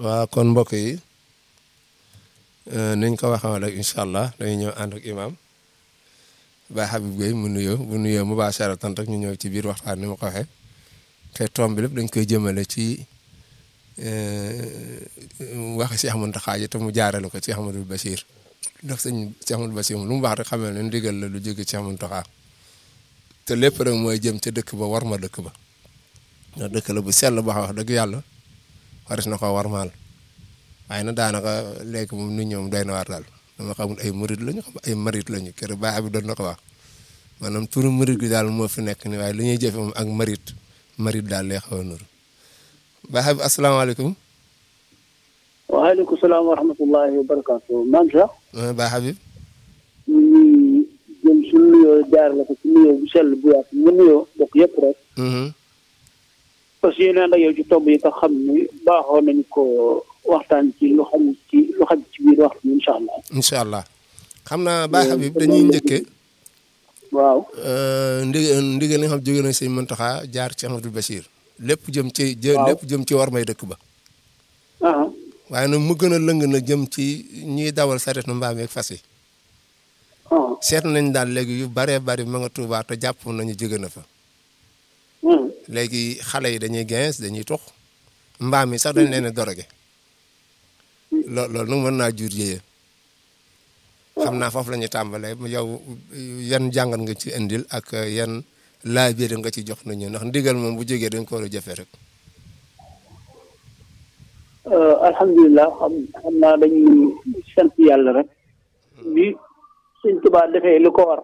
waaw kon mbokk yi niñ ko waxee rek incha allah dañuy ñëw ànd ak imaam Baye Habib Gueye mu nuyoo bu nuyoo mu baax tan rek ñu ñëw ci biir waxtaan ni ma ko waxee te tomb bi lépp dañ koy jëmale ci wax Cheikh Mountakha ji te mu jaarale ko Cheikh Amadou Bachir ndax sëñ Cheikh Amadou Bachir lu mu baax rek xamee ne ndigal la lu jóge Cheikh Mountakha te lépp rek mooy jëm ca dëkk ba war ma dëkk ba ndax dëkk la bu sell ba wax dëgg yàlla waris na ko warmaal waaye nag daanaka léegi moom nit ñoom doy na waar daal dama xamul ay murit lañu xam ay marit lañu kër baax bi doon na ko wax maanaam turu murit gi daal moo fi nekk ni waaye li ñuy jëfe moom ak marit marit daal lay xaw a nuru baax bi asalaamaaleykum waaleykum salaam wa rahmatullahi wa barakaatu man sax baax bi ñu ngi jëm suñu nuyoo jaar la ko ci nuyoo bu sell bu yaatu nga nuyoo bokk yëpp rek parce que yéen a yow ci tomb yi nga xam ni baaxoo nañu ko waxtaan ci lu xam ci lu xam ci biir waxtu bi incha allah. incha allah xam naa Baye Habib dañuy njëkkee. waaw. ndigal ndigal li nga xam jóge na sëñ Mountakha jaar ci Amadou Bachir. lépp jëm ci jë lépp jëm ci war may dëkk ba. waaye nag mu gën a lëng na jëm ci ñiy dawal saret na mbaam yeeg fas yi. seet nañ daal léegi yu baree bari ma nga Tuubaa te jàpp nañu jóge na fa. léegi xale yi dañuy gens dañuy tux mbaam yi sax dañ leen a doroge loo loolu nag mën naa jur yéye xam naa foofu la ñuy tàmbalee yow yan jàngat nga ci indil ak yan laaj biir nga ci jox nañu ndax ndigal moom bu jógee dañ ko war a jëfe rek alhamdulilah xam xam naa dañuy sant yàlla rek bi Sëñ Tuubaa defee lu ko war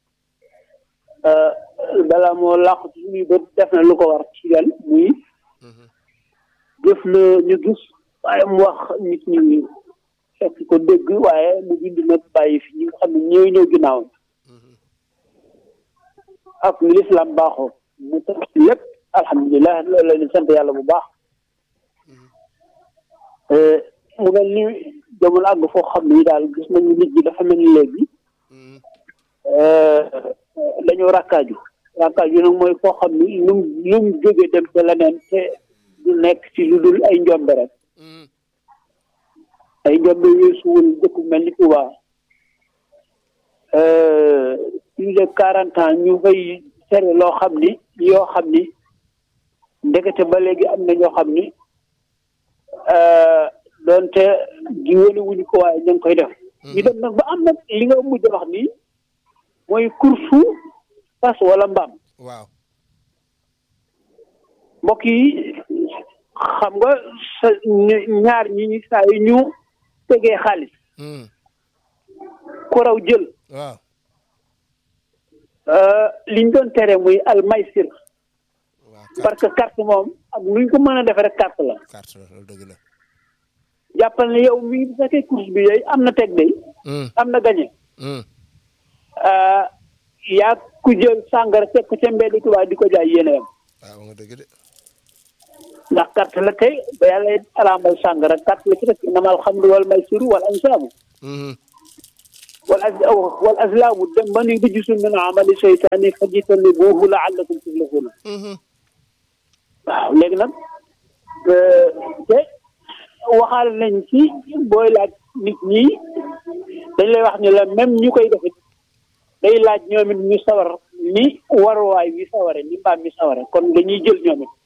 balaa moo làqu ci suñuy bët def na lu ko war ci gan muy def na ñu gis waaye mu wax nit ñi fekk ko dégg waaye mu bind nag bàyyi fi ñi nga xam ne ñëw ñëw ginnaaw ak ni lislaam baaxoo mu tax lépp alhamdulilah loolu la ñu sant yàlla bu baax mu mel ni jamono àgg foo xam ne daal gis nañu nit ñi dafa mel ni léegi dañoo rakkaaju rakkaaju nag mooy koo xam ni lu mu lu mu jóge dem te leneen te du nekk ci lu dul ay njombe rek ay njombe weesuwul dëkk mel ni Touba plus de quarante ans ñu fay tere loo xam ni yoo xam ni ndekete ba léegi am na ñoo xam ni doonte di wane wuñu ko waaye ñu ngi koy def ñu dem nag ba am nag li nga mujj wax nii mooy kursu fas wala mbaam waaw mbokk yi xam nga sa ñaar ñi ñi saa yu ñu tegee xaalis ku raw jël waaw liñ doon tere muy almaysir parce que carte moom ak nuñ ko mën a defee rek carte la carte la loolu dëgg la jàppal ne yow mi bu fekkee course bi yooyu am na teg day am na gañe yaa ku jël sàngara teg ko ca mbedd Tuubaa di ko jaay yéene yam waaw nga dëgg de ndax carte la kay ba yàlla alaamal sàngara carte la ci rek inamal xamru wal maysiru wal ansaabu wal az wal azlaamu dem ba ni rijsun min amali seytaani fajtanibuuhu laallakum tuflihuuna waaw léegi nag te waxaale nañ ci booy laaj nit ñi dañ lay wax ni la même ñu koy defit day laaj ñoom it ñu sawar ni waruwaay wi saware ni mbaam mi saware kon dañuy jël ñoom it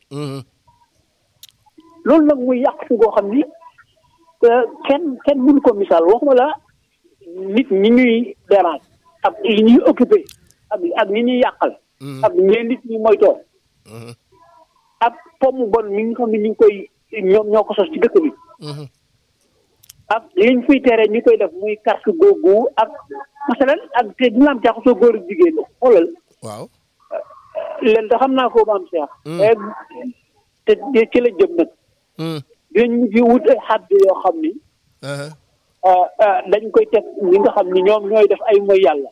loolu nag muy yàq si goo xam ni kenn kenn mënu ko misaal waxuma la nit ñi ñuy dérange ak li ñuy occupé ak ak ñi ñuy yàqal ak ñee nit ñi moytoo ak pomme bon mi nga xam ne ñu ngi koy ñoom ñoo ko sos ci dëkk bi ak liñ fiy tere ñu koy def muy carte googu ak masalan ak te dina am jaxasoo góor ak jigéen xoolal waaw leen da xam naa ko ba am seex te ci la jëm nag dinañ mujj wut ay xadd yoo xam ni dañ koy teg ñi nga xam ni ñoom ñooy def ay mooy yàlla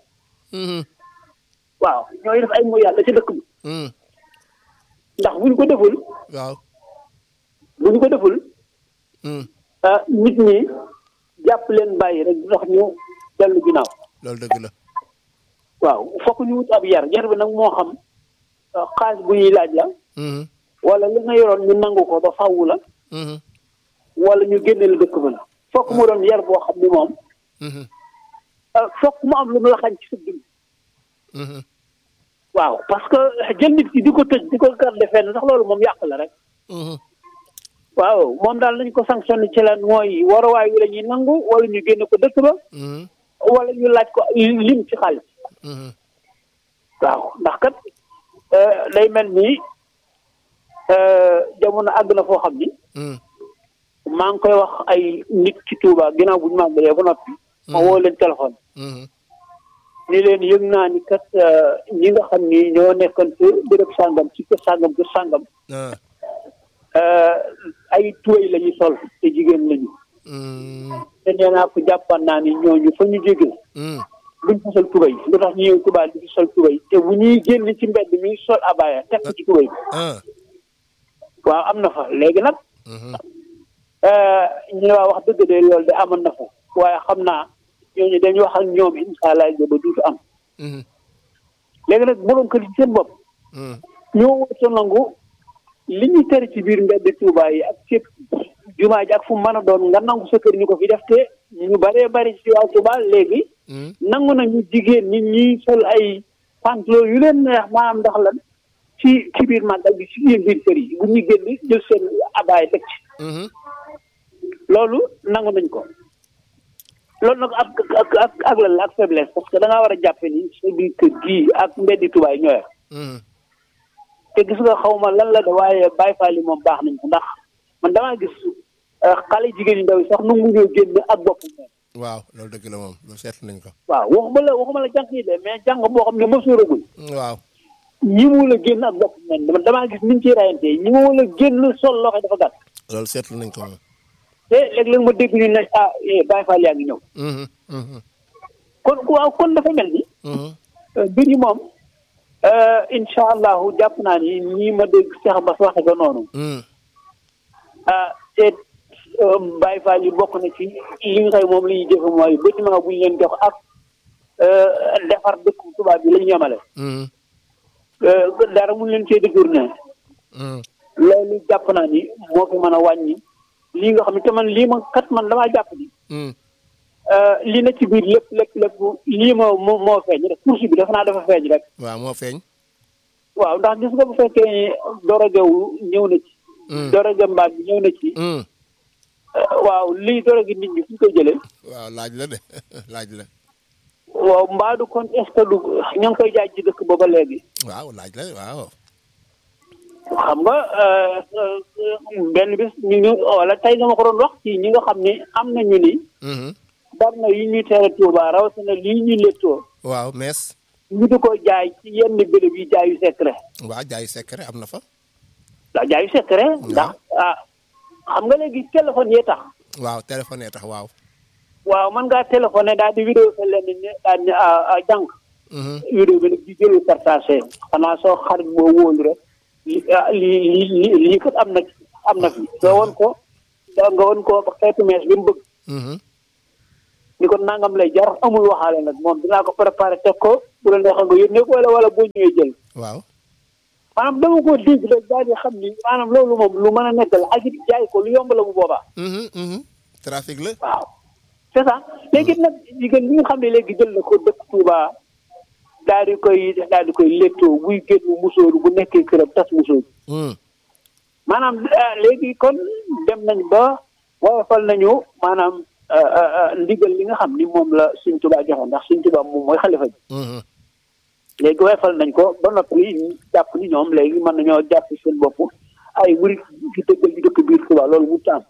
waaw ñooy def ay mooy yàlla ci dëkk bi ndax buñ ko deful waaw buñ ko deful nit ñi jàpp leen bàyyi rek dox ñu dellu ginnaaw loolu dëgg la waaw fokk ñu wut ab yar yar bi nag moo xam xaalis bu ñuy laaj la wala li nga yoroon ñu nangu ko ba fawwu la wala ñu génne la dëkk ba la fokk mu doon yar boo xam ne moom fokk mu am lu mu la xañ ci sa dund waaw parce que jël nit ki di ko tëj di ko garde fenn sax loolu moom yàq la rek waaw moom daal nañ ko sanctionné ci lan mooy waruwaay wi la ñuy nangu wala ñu génne ko dëkk ba wala ñu laaj ko lim ci xaalis waaw ndax kat day mel ni jamono àgg na foo xam ni maa ngi koy wax ay nit ci Touba ginnaaw bu ñu màggalee ba noppi ma woo leen téléphone ni leen yëg naa ni kat ñi nga xam ni ñoo nekkoon ci béréb sàngam ci kër sàngam kër sàngam ay tuwéy la ñuy sol te jigéen lañu te nee naa ko jàppan naa ni ñooñu fa ñu jóge duñ fa sol tubay lu tax ñu ñëw Touba di sol tubay te bu ñuy génn ci mbedd mi sol abaya teg ci tubay bi waaw am na fa léegi nag ñu ne waa wax dëgg de loolu de amoon na fa waaye xam naa ñooñu dañuy wax ak ñoom incha allah ba duutu am léegi nag borom kër ci seen bopp ñoo wërta nangu li ñuy tere ci biir mbedd Touba yi ak fépp jumaa ji ak fu mu mën a doon nga nangu sa kër ñu ko fi def te ñu bëree bëri ci waa Touba léegi nangu nañu jigéen ñi ñuy sol ay pantalon yu leen neex maanaam ndax lan ci ci biir màggal bi ci biir biir kër yi bu ñu génn jël seen abaay teg ci loolu nangu nañ ko loolu nag ak ak ak ak lan la ak faiblesse parce que da ngaa war a jàppe ni sa biir kër gii ak mbeddi tubaay ñooy te gis nga xaw ma lan la de waaye Baay Faal yi moom baax nañ ko ndax man damaa gis xale jigéen yu ndaw yi sax nu mu ñëw génn ak bopp moom waaw loolu dëgg la moom loolu seetlu nañ ko waaw waxuma la waxuma la jànq yi de mais jàng boo xam ne mësooragul waaw ñi mu la génn ak bopp moom damaa gis niñ ciy rayante ñi mu la génn sol loxo dafa gàtt loolu seetlu nañ ko moom te léeg-léeg ma dégg ñu ne ah Baye Fall yaa ngi ñëw. kon waaw kon dafa mel ni. mbir yi moom incha allahu jàpp naa ni ñii ma dégg Cheikh Bass waxe ko noonu. ah te Baye Fall yi bokk na ci li nga xam moom la ñuy jëfe mooy bâtiment bu ñu leen jox ak defar dëkk tubaab bi la ñu yemale. dara mun leen cee détourné. loolu jàpp naa ni moo fi mën a wàññi. lii nga xam ne te man lii ma kat man damaa jàpp ni. lii na ci biir lépp lépp lépp lii moo moo moo feeñ rek course bi dafa naa dafa feeñ rek. waaw moo feeñ. waaw ndax gis nga bu fekkee ni dorogew ñëw na ci. doroge mbaag bi ñëw na ci. waaw lii doroge nit ñi fu ñu koy jëlee. waaw laaj la de laaj la. waaw mbaadu kon est ce que du ña ngi koy jaay ci dëkk booba léegi. waaw laaj la waaw. xam nga benn bis ñu ñu wala tey dama ko doon wax ci ñi nga xam ne am nañu ni. bari na yu ñuy tere Touba rawatina lii ñuy léttoo. waaw mees. ñu di ko jaay ci yenn béréb yi jaayu secret. waaw jaayu secret am na fa. waaw jaayu secret. ndax ah xam nga léegi téléphone yee tax. waaw téléphone yee tax waaw. waaw mën ngaa téléphoné daal di vidéo sa lenn ne daal di ah jànk. vidéo bi nag di jëlu partagé xanaa soo xarit boo wóolu rek. lii lii lii lii kat am na am na fi nga woon ko nga woon ko xeetu mees bi mu bëgg. ni ko nangam lay jar amul waxaale nag moom dinaa ko préparé teg ko bu la neexee nga yónnee ko wala wala boo ñëwee jël. waaw. maanaam dama ko dégg rek daal di xam ni maanaam loolu moom lu mën a nekk la ak it jaay ko lu yomb la bu boobaa. trafic la. waaw c'est ça léegi nag jigéen ñi nga xam ne léegi jël na ko dëkk Touba. daal di koy daal di koy léttoo buy génn musóoru bu nekkee këram tas musóoru maanaam léegi kon dem nañ ba woyofal nañu maanaam ndigal li nga xam ni moom la Sëñ Tuubaa joxoon ndax Sëñ Tuubaa moom mooy xalifa bi léegi woyofal nañ ko ba noppi jàpp ni ñoom léegi mën nañoo jàpp seen bopp ay murit ci dëggal di dëkk biir Tuubaa loolu mu taam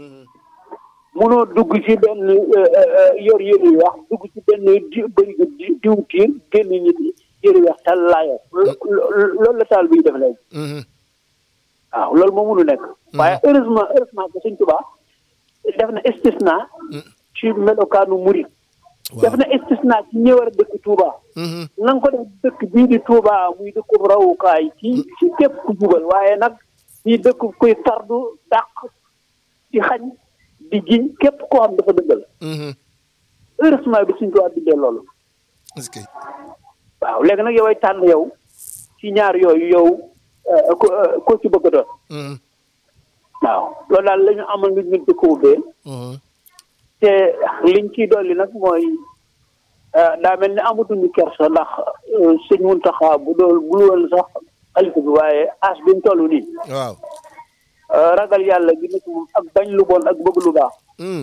munoo dugg ci benn yor yëre yu wax dugg ci benn di bërigo di diw tiir génn nit yëre yu wax tal laaya loolu la taal biy def léegi waaw loolu moo munu nekk waaye heureusement heureusement que Sëñ Tuubaa def na istisna ci melokaanu murit def na istisna ci ñi war a dëkk Touba na nga ko def dëkk bii di Touba muy dëkku rawukaay ci ci képp ku jubal waaye nag ñi dëkk kuy tardu dàq ci xañ di jiñ képp koo xam dafa dëggal heureusement bi suñ ko bindee loolu waaw léegi nag yow ay tànn yow ci ñaar yooyu yow ko ko ci bëgg a doon waaw loolu daal la ñu amal nit ñi di ko ubbee te liñ ciy dolli nag mooy daa mel ni amatuñu kersa ndax sëñ Muntaxa bu dool bul woon sax xalifa bi waaye as bi mu toll nii waaw ragal yàlla gi nekk moom ak bañ lu bon ak bëgg lu baax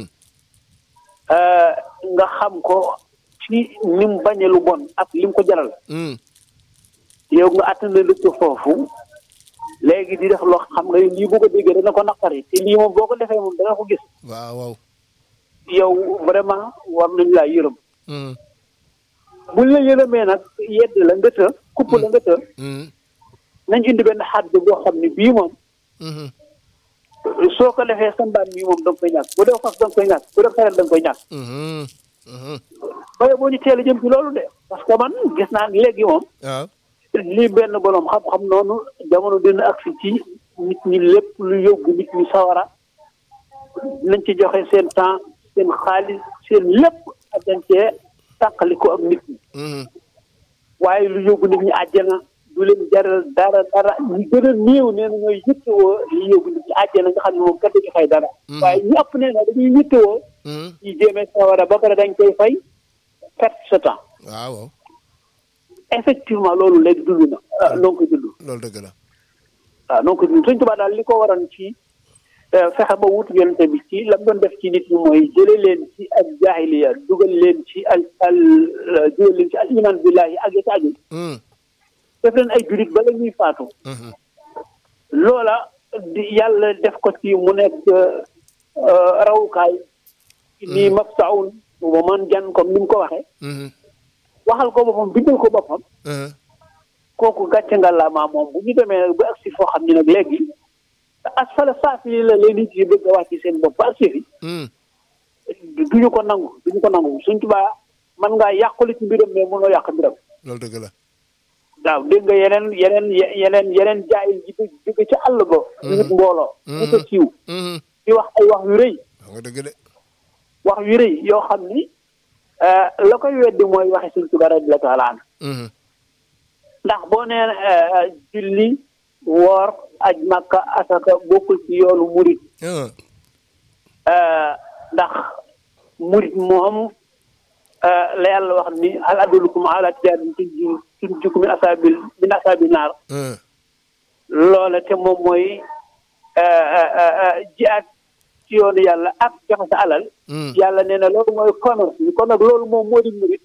nga xam ko ci ni mu bañe lu bon ak li mu ko jaral yow nga attana lu ko foofu léegi di def loo xam nga lii bu ko déggee dana ko naqari te lii moom boo ko defee moom dana ko gis waaw waaw yow vraiment war nañ laa yërëm buñ la yërëmee nag yedd la nga të kupp la nga të nañ indi benn xadd boo xam ne bii moom soo ko defee sa mbaam mii moom da nga koy ñàkk bu dee fas da nga koy ñàkk bu dee xaret da nga koy ñàkk baye boo ñu teel a jëm ci loolu de parce que man gis naa léegi moom waaw lii benn boroom xam-xam noonu jamono dina agsi ci nit ñi lépp lu yóbbu nit ñi sawara nañ ci joxe seen temps seen xaalis seen lépp ak dañ cee tàqali ko ak nit ñi waaye lu yóbbu nit ñi àjjana du leen jaral dara dara ñu gën a néew nee na ñooy yittewoo li yóbbu nit ñi àjjana nga xam ne moom kat dañu fay dara waaye ñu ëpp nee na dañuy yittewoo yi jéemee sawara ba pare dañ koy fay perte sa temps waaw effectivement loolu léegi dund na ah noo ngi koy dund loolu dëgg la waaw noo ngi koy dund Sëñ Tuubaa daal li ko waroon ci fexe ba wut yonente bi ci la mu doon def ci nit ñi mooy jële leen ci ak jaahiliya dugal leen ci al al dugal leen ci al iman billahi ak ya aju def leen ay julit bala ñuy faatu loola di yàlla def ko ci mu nekk rawukaay nii maftaun ba man jan comme ni mu ko waxee waxal ko boppam bindal ko boppam kooku gàcce nga la maa moom bu ñu demee nag ba agsi foo xam ne nag léegi asfala saafili la leen nit yi bëgg a wàcc seen bopp ba agsi fi duñu ko nangu duñu ko nangu suñ tubaa man ngaa yàquli ci mbiram mais mënoo yàq mbiram loolu dëgg la waaw dégg nga yeneen yeneen yeneen yeneen jaayil ji jóge ci àll ba nit mbooloo ñu ko siiw di wax ay wax yu rëy wax nga dëgg de wax yu rëy yoo xam ni la koy weddi mooy waxi suñ tubaa radiyallaahu taala an ndax boo nee julli woor aj makka asaka bokkul ci yoonu murit ndax murit moom la yàlla wax ni hal adullukum ala tijaratin tunjiikum min asaabil min asaabil naar loola te moom mooy jihaad ci yoonu yàlla ak joxe sa alal yàlla nee na loolu mooy commerce bi kon nag loolu moom moo di murit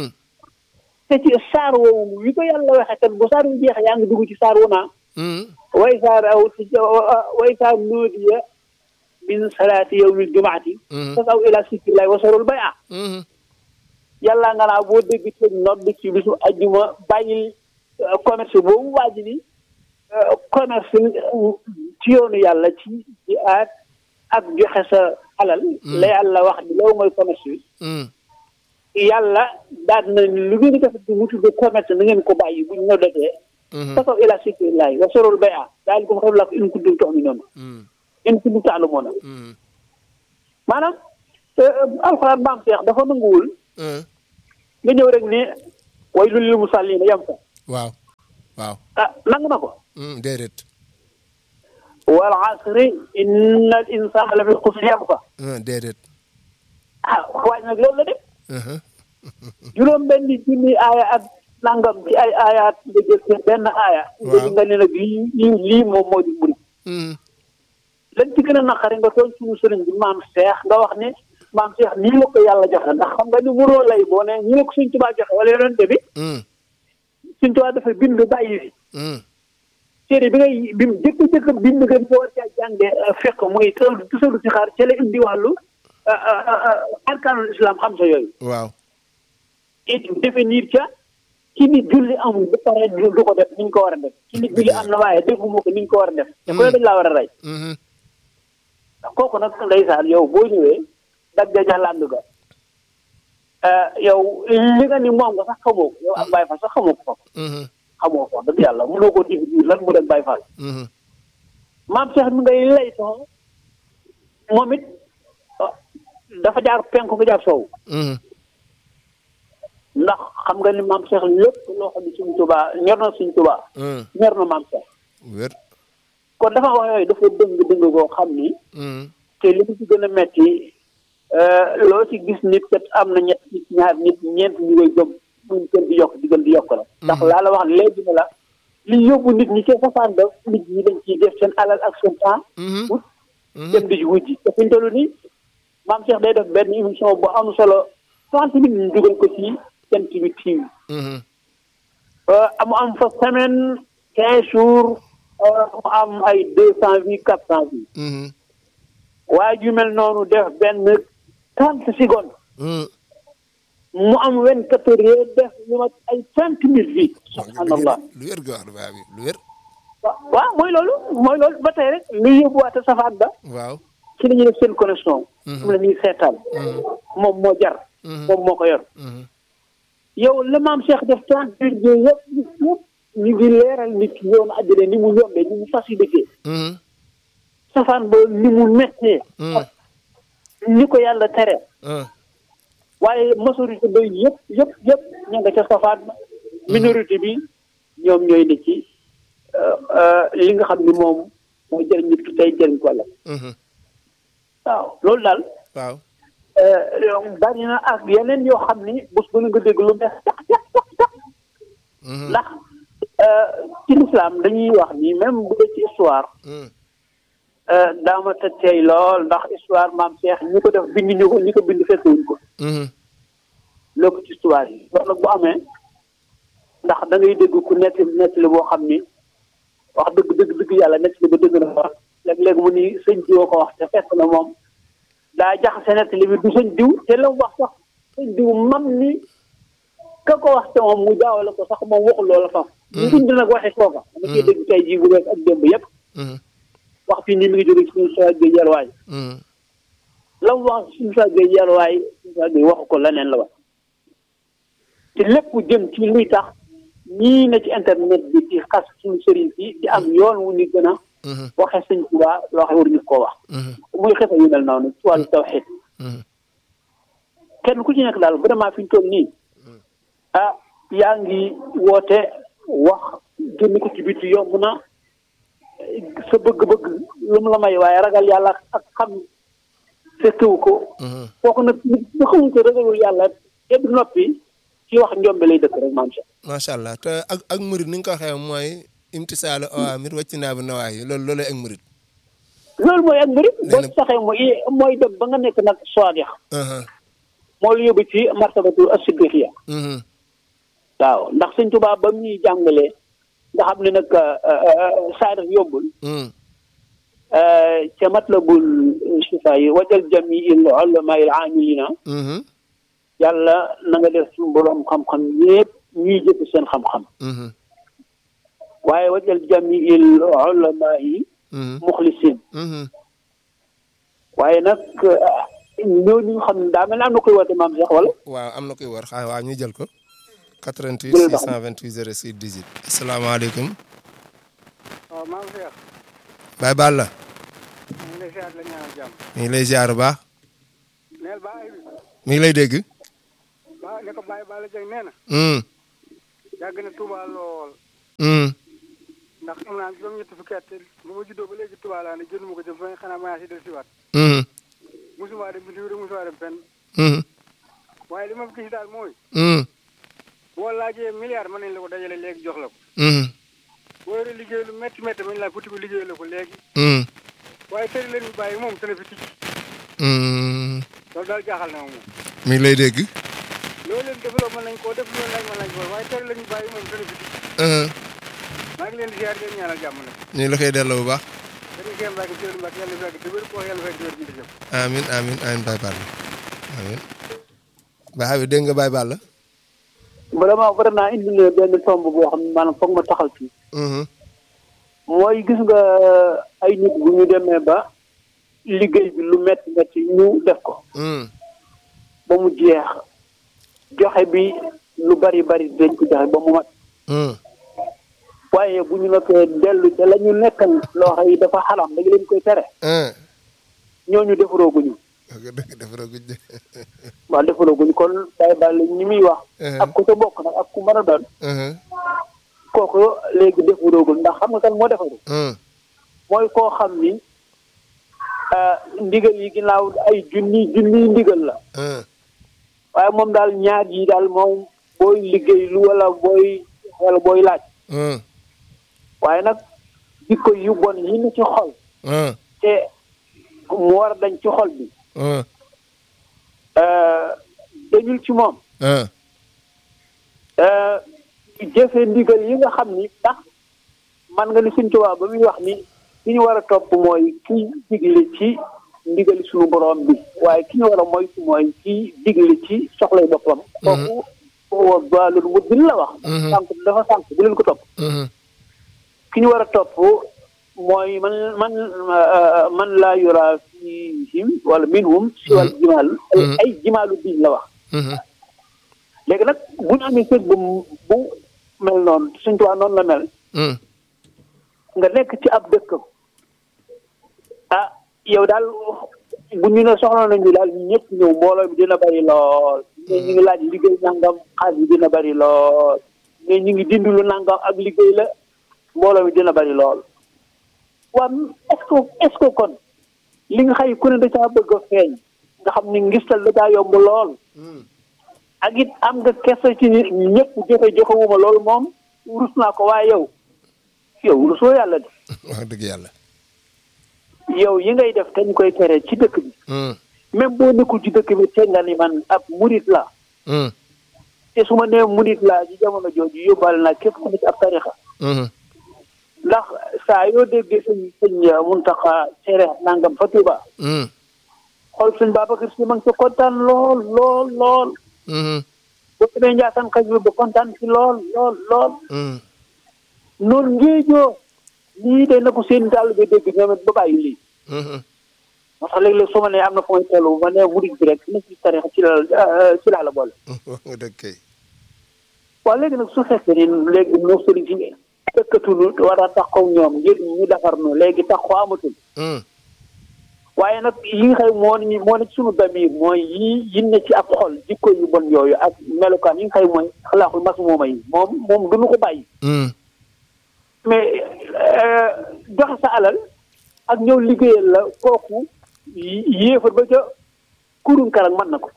te ci saar woowu wi ko yàlla waxee kat bu saar wi jeexee yaa ngi dugg ci saar wu naa way saar aw way saar nuudiya min salaati yawmil jumaati fasaw ila sikrillahi wasarul bay a yàlla nga naa boo dégg te nodd ci bisu ajjuma bàyyil commerce boobu waaji ni commerce ci yoonu yàlla ci ci aat ak joxe sa alal la yàlla wax ni loolu mooy commerce bi yàlla daal na lu ngeen di def mu tudd commerce na ngeen ko bàyyi bu ñu noddatee fasaw ila sikrillahi wasarul bay a daalikum xayrun lakum in kuntum tu'minuun in kuntum ta'lamuun maanaam alxuraan maam Seex dafa nanguwul nga ñëw rek ne waylul lil musalliin yam fa waaw waaw ah nangu na ko déedéet wal asri inna al insaana la fi xusr yam fa déedéet ah waaye nag loolu la de juróom benn junni aaya ak nangam ci ay aayaat nga jël seen benn aaya nga di nga ne nag lii lii lii moom moo di murit lañ ci gën a naqari nga tooñ suñu sëriñ bi maam Seex nga wax ne maam Seex nii la ko yàlla joxe ndax xam nga ni mënoo lay boo ne ñu la ko suñ tubaa joxe wala yonente bi suñ tubaa dafa bind bàyyi fi téere bi ngay bi mu jëkk jëkk bind nga boo war caa jànge fekk muy tusalu si xaar ca la indi wàllu arkaanul islam xam sa yooyu waaw it définir ca ci nit julli amul ba pare du ko def ni ñu ko war a def ci nit julli am na waaye defuma ko ni ñu ko war a def te ko dañ laa war a rey kooku nag ndeysaan yow boo ñëwee dagga jàlland ga yow li nga ni moom nga sax xamoo ko yow ak Baay Faal sax xamoo ko foofu xamoo ko dëgg yàlla mënoo ko définir lan mu dem Baay Faal maam Cheikh mi ngay lay sax moom it dafa jaar penku nga jaar soow ndax xam nga ni maam Cheikh lépp loo xam ne suñ tubaa ñor na suñ tubaa ñor na maam Cheikh wér kon dafa wax yooyu dafa dëng dëng koo xam ni te li mu ci gën a metti loo ci gis nit kat am na ñett nit ñaar nit ñeent ñu koy gëm muy gën di yokk di gën di yokk la ndax laa la wax léegi ne la li yóbbu nit ñi ci safaan ba nit ñi dañ ciy def seen alal ak seen temps wut dem di wujji te fi ñu toll nii maam Cheikh day def benn émission bu am solo trente minutes ñu dugal ko ci Sen TV TV mu am fa semaine quinze jours mu am ay deux cent vues quatre cent vues waaye ju mel noonu def benn trente secondes mu am vingt quatre heures def lu mat ay cinq mille vues subhanallah lu wér ga wax baa bi lu wér waaw mooy loolu mooy loolu ba tey rek lu yóbbuwaate safaan ba waaw ci la ñuy def seen connexion mu la ñuy seetaan moom moo jar moom moo ko yor yow la maam Cheikh def trente minutes yëpp yëpp ñu ngi leeral nit ki yoonu àddina ni mu yombee ni mu facilité safaan ba ni mu méttee ni ko yàlla tere waaye majorité ba yëpp yëpp yëpp ña nga ca safaan ba minorité bi ñoom ñooy ne ci li nga xam ni moom mooy jëriñ nit ki tey jëriñ ko la waaw loolu daal waaw bari na ak yeneen yoo xam ni bés bu nga dégg lu bees tax tax tax tax ndax ci lislaam dañuy wax ni même bu dee ci histoire daama te tey lool ndax histoire maam Cheikh ñi ko def bind ñu ko ñi ko bind fekkewuñ ko loolu ci histoire yi loolu nag bu amee ndax da ngay dégg ku nekk nettali boo xam ni wax dëgg dëgg dëgg yàlla nettali ba dëgg na wax léeg-léeg mu ni sëñ diw ko wax te fekk na moom daa jaxase nettali bi du sëñ diw te la mu wax sax sëñ diw mam ni ka ko wax te moom mu jaawale ko sax moom waxul loola sax ñu dund nag waxee kooka dama koy dégg tey jii bu wees ak démb yépp wax fii nii mi ngi jóge ci suñu saa géej yàlwaay la mu wax suñu saa géej yàlwaay suñu saa géej waxu ko leneen la wax te lépp jëm ci luy tax ñii na ci internet bi di xas suñu sëriñ si di am yoon wu ñu gën a waxee sëñ Tuubaa loo xam war ñu koo wax muy xefe yu mel noonu ci wàllu tawxiid kenn ku ci nekk daal vraiment fi ñu toll nii ah yaa ngi woote wax génn ko ci biti yomb na sa bëgg-bëgg lu mu la may waaye ragal yàlla ak xam fekkewu ko kooku nag bu xamuñ ko ragalul yàlla te du noppi ci wax njombe lay dëkk rek maam Cheikh macha allah te ak ak murid ni nga ko waxee mooy imtisaalu awaamir wàcc naa bi nawaayi loolu loolu ak murid loolu mooy ak murid boo saxee mooy mooy dem ba nga nekk nag soadix moo lu yóbbu ci martabatu as-siddiqiya waaw ndax sëñ Tuubaa ba mu ñuy jàngalee nga xam ne nag saadix yombul ca matlabul shifa yi wajal jamiil ulama il amilina yàlla na nga def suñu borom xam-xam yépp ñuy jëf seen xam-xam waaye wajal jamiil ulama yi muxlisin waaye nag ñooñu nga xam ne daa mel ne am na koy woote maam Cheikh wala waaw am na koy war xaa waaw ñu jël ko 88 628 06 18 asalaamaaleykum waaw maam Cheikh Baye Balla ñu ngi lay ziar la ñaanal jàmm mi ngi lay ziar bu baax neel ba ay mi ngi lay dégg ba ne ko Baye Balla Dieng nee na yàgg na Touba lool ndax am naa juróom-ñetti fukki at ba ma juddoo ba léegi Touba laa ne jënduma ko jëm fa nga xanaa maa si del siwaat musuma dem bitim réew musuma dem fenn waaye li ma gis daal mooy boo laajee milliard mën nañ la ko dajale léegi jox la ko boo yore liggéey lu métti métti mën laa futti ko liggéey la ko léegi waaye tëri leen ñu bàyyi moom tëna fi ticc loolu daal jaaxal na ma moom mi ngi lay dégg loolu leen defaloo mën nañ koo def loolu laaj mën nañ ko waaye tëri leen ñu bàyyi moom tëna fi ticc maa ngi leen di ziar leen ñaanal jàmm nag ñu ngi la koy delloo bu baax dañuy seen mbàkk jël mbàkk yàlla fekk te wér koo yàlla fekk wér bi jëm amin amin amin Baye Balla amin Baye bi dégg nga Baye Balla vraiment vraiment indi na benn tomb boo xam ne maanaam foog ma taxaw ci mooy gis nga ay nit bu ñu demee ba liggéey bi lu métti métti ñu def ko ba mu jeex joxe bi lu bari bari dañ ko joxe ba mu mat waaye bu ñu noppee dellu te la ñu nekkal loo xam yi dafa xaram dañu leen koy tere ñooñu defarooguñu dëgg defarooguñ de waaw defarooguñu kon Baye Balla ñi muy wax ak ku ca bokk nag ak ku mën a doon kooku léegi defaroogul ndax xam nga kan moo defaru mooy koo xam ni ndigal yi ginnaaw ay junni junni ndigal la waaye moom daal ñaar yi daal moom booy liggéey lu wala booy wala booy laaj waaye nag jikko yu bon yi ni ci xol te mu war a dañ ci xol bi dañul ci moom jëfe ndigal yi nga xam ni ndax man nga ni suñ tubaab ba muy wax ni ki ñu war a topp mooy ki digle ci ndigali suñu borom bi waaye ki ñu war a moytu mooy ki digle ci soxlay boppam kooku foo baalul mu bil la wax sànq dafa sànq bu leen ko topp ki ñu war a topp mooy man man man laa yura fihim wala minhum si wàl jimaal ay jimaalu biin la wax léegi nag bu ñu amee sëg bu bu mel noonu suñ tubaab noonu la mel nga nekk ci ab dëkk ah yow daal bu ñu ne soxla nañu daal ñu ñëpp ñëw mbooloo mi dina bari lool mais ñu ngi laaj liggéey nangam xaalis bi dina bari lool mais ñu ngi dindilu nangam ak liggéey la mbooloo mi dina bari lool waa est-ce que est-ce que kon li nga xay ku ne da caa bëgg a feeñ nga xam ni ngistal da caa yomb lool ak it am nga kese ci ñëpp joxe joxewuma loolu moom rus naa ko waaye yow yow rusoo yàlla de wax dëgg yàlla yow yi ngay def te ñu koy tere ci dëkk bi même boo nekkul ci dëkk bi te nga ni man ab murit la te su ma nee murit laa ci jamono jooju yóbbaale naa képp ku nekk ab tarixa ndax saa yoo déggee sëñ sëñ Muntaxa tere nangam fa Tuuba xool sëñ Babacar Si ma ngi ca kontaan lool lool lool boo demee Njaasaan xaj bi ba kontaan ci lool lool lool noonu ngéejoo lii de na ko seen dàll bi dégg ñoom it ba bàyyi lii moo tax léeg-léeg su ma nee am na fu may tollu bu ma nee murit bi rek na ci tarix ci la ci laa la boole nga dëgg kay waaw léegi nag su fekkee ni léegi noo sëriñ si dëkkatunu war a taxaw ñoom ngir ñu defar nu léegi taxaw amatul waaye nag yi nga xam moo ni moo ne ci sunu damir mooy yi yi ne ci ab xol jikko yu bon yooyu ak melukaan yi nga xam mooy xalaaxul mas mooma yi moom moom duñu ko bàyyi mais joxe sa alal ak ñëw liggéeyal la kooku yéefar ba ca kurum karag mën na ko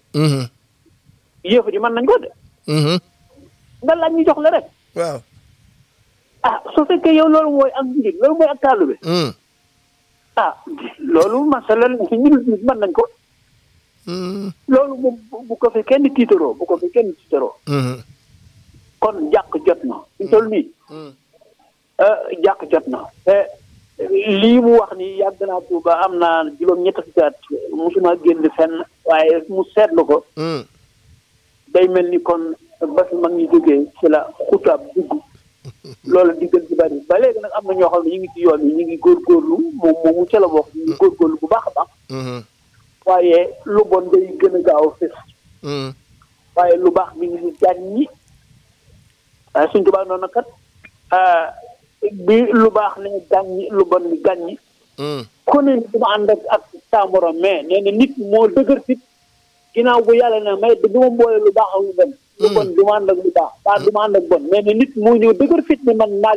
yéefar yi mën nañ ko de nga laaj ñu jox la rek waaw ah su fekkee yow loolu mooy ak njëg loolu mooy ak taalu bi ah loolu masalan si ñu dul nit mën nañ ko loolu moom bu ko fi kenn tiitaroo bu ko fi kenn tiitaroo kon jàq jot na ñu toll nii jàq jot na te lii mu wax ni yàgg naa Tuuba am naa juróom ñett fukki at musuma génn fenn waaye mu seetlu ko day mel ni kon ba fi mag ñi jógee ci la xutaab dugg loolu diggal ci bari ba léegi nag am na ñoo xam ne ñu ngi ci yoon yi ñu ngi góorgóorlu moom moomu ca la bokk ñu ngi góorgóorlu bu baax a baax waaye lu bon day gën a gaaw a fës waaye lu baax mi ngi ni gàññi waaye suñ tubaab noonu kat bi lu baax ne gàññi lu bon ni gàññi ku ne du ma ànd ak ak saa morom mais nee na nit moo dëgër fit ginnaaw bu yàlla ne may du ma boole lu baax ak lu bon lu bon du ma ànd ak lu baax baa du ma ànd ak bon mais ne nit moo ñëw dëgër fit ni man naa